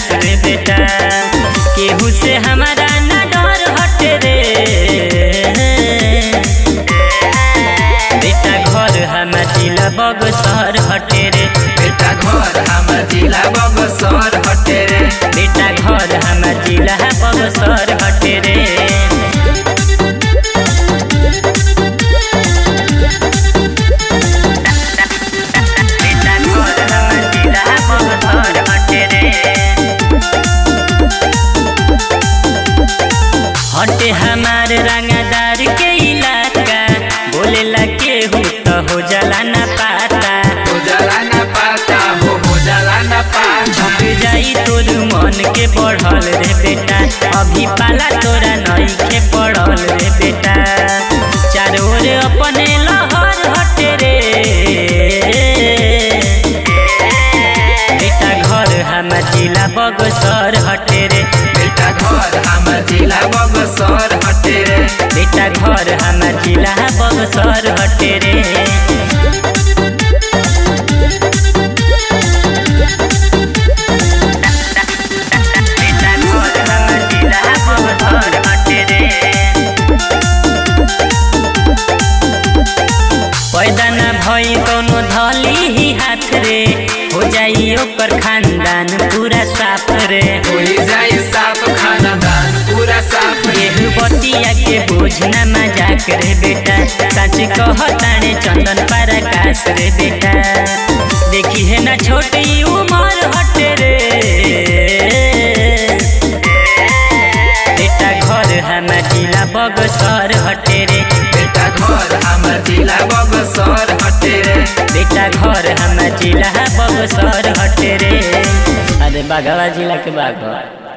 खास रे बेटा केहू से हमारा ना डर हटे रे बेटा घर हमार जिला बगसर हटे रे बेटा घर हमर जिला बगसर हटे रे बेटा घर हमार जिला बगसर हटे रे बेटा घर हमार जिला बगसर हटे रे हटे हमार रंगदार के इलाका बोलेला केहू तो हो जाला ना पाता हो जाला ना पाता हो हो जाला ना पाता झुक जाई तोर मन के बढ़ल रे बेटा अभी पाला तोरा नई के पड़ल रे बेटा चारों ओर अपने लहर हटे रे बेटा घर हमार जिला बगसर हटे रे बेटा घर हमर जिला बगसर हटे रे बेटा घर हमार जिला बगसर हटे रे बेटा घर हमार जिला बगसर हटे रे पैदा न भई कोनो धली ही हाथ रे हो जाई ओकर खानदान पूरा साफ रे होई जाई साफ खानदान पूरा साफ रे एहू बतिया के बोझ न मजाक रे बेटा सच कहताने चंदन पराकाश रे बेटा देखी है ना छोटी उमर हटे रे बेटा घर हमार जिला बगसर हटे रे बेटा घर हमर जिला बगसर हटे रे बेटा घर हमार जिला बगसर हटे रे अरे बाघवा जिला के बाघ